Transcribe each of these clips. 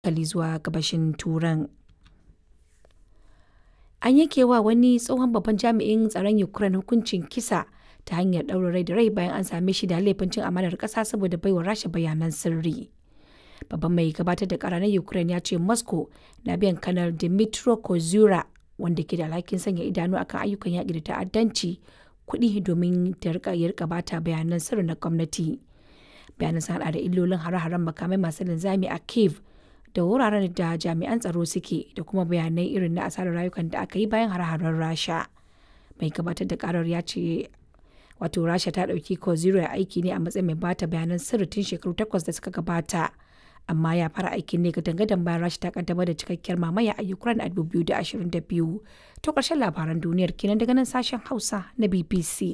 hankali zuwa gabashin Turan. An yanke wa wani tsohon babban jami'in tsaron Ukraine hukuncin kisa ta hanyar ɗaurin rai da rai bayan an same shi da laifin cin amanar ƙasa saboda baiwa Rasha bayanan sirri. Babban mai gabatar da ƙara na Ukraine ya ce Moscow na biyan Kanar Dmytro Kozura wanda ke da alhakin sanya idanu akan ayyukan yaƙi da ta'addanci kuɗi domin ya rika bata bayanan sirri na gwamnati. Bayanan sun haɗa da illolin hare-haren makamai masu linzami a Kiev da wuraren da jami'an tsaro suke da kuma bayanai irin na asarar rayukan da aka yi bayan hare-haren Rasha. Mai gabatar da karar ya ce wato Rasha ta ɗauki Kozura aiki ne a matsayin mai bata bayanan sirri tun shekaru takwas da suka gabata. Amma ya fara aikin ne ga dangadan bayan Rasha ta kaddamar da cikakkiyar mamaya a Ukraine a 2022. To ƙarshen labaran duniyar kenan daga nan sashen Hausa na BBC.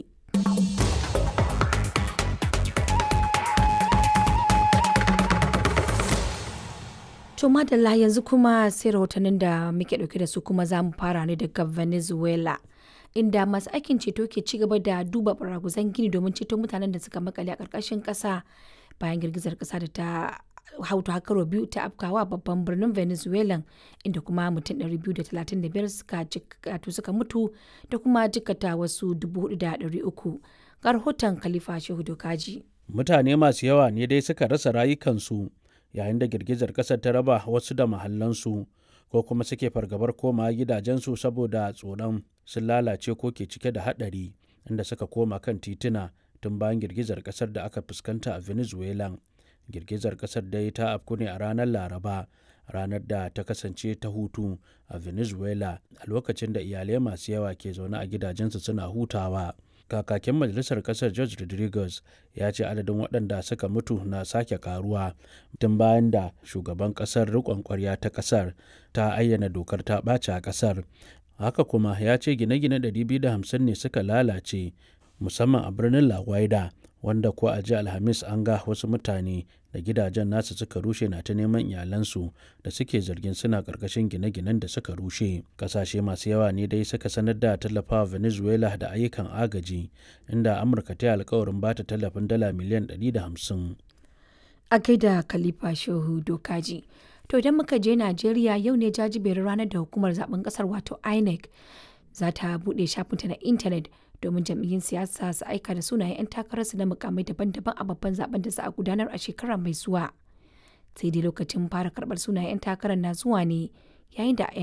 To madalla yanzu kuma sai rahotannin da muke dauke da su kuma za mu fara ne daga Venezuela. Inda masu aikin ceto ke ci gaba da duba baraguzan gini domin ceto mutanen da suka makale a ƙarƙashin ƙasa bayan girgizar ƙasa da ta hautu hakaro biyu ta afkawa babban birnin Venezuela inda kuma mutum 235 suka suka mutu da kuma jikata wasu 4,300 ga rahoton Khalifa Shehu Dokaji. Mutane masu yawa ne dai suka rasa rayukansu yayin da girgizar ƙasar ta raba wasu da mahallansu ko kuma suke fargabar koma gidajensu saboda tsoron sun lalace ko ke cike da haɗari inda suka koma kan tituna tun bayan girgizar ƙasar da aka fuskanta a venezuela girgizar ƙasar dai ta afku ne a ranar laraba ranar da ta kasance ta hutu a venezuela a lokacin da iyalai masu yawa ke zaune a gidajensu suna hutawa kakakin majalisar kasar george rodriguez ya ce adadin waɗanda suka mutu na sake karuwa tun bayan da shugaban kasar riƙon ƙwarya ta kasar ta ayyana dokar ta ɓace a kasar haka kuma ya ce gine-gine 250 ne suka lalace musamman a birnin la guaida wanda ko a ji alhamis an ga wasu mutane da gidajen nasu suka rushe na ta neman iyalansu da suke zargin suna karkashin gine-ginen da suka rushe kasashe masu yawa ne dai suka sanar da tallafawa venezuela da ayyukan agaji inda amurka ta yi alkawarin bata tallafin dala miliyan 150 a gaida khalifa shehu dokaji to idan muka je najeriya yau ne jajiberin ranar da hukumar zaben kasar wato inec za ta buɗe shafinta na intanet domin jam'iyyun siyasa su aika da sunayen 'yan takararsu na mukamai daban-daban a babban zaben da za a gudanar a shekara mai zuwa sai dai lokacin fara karbar sunayen 'yan takarar na zuwa ne yayin da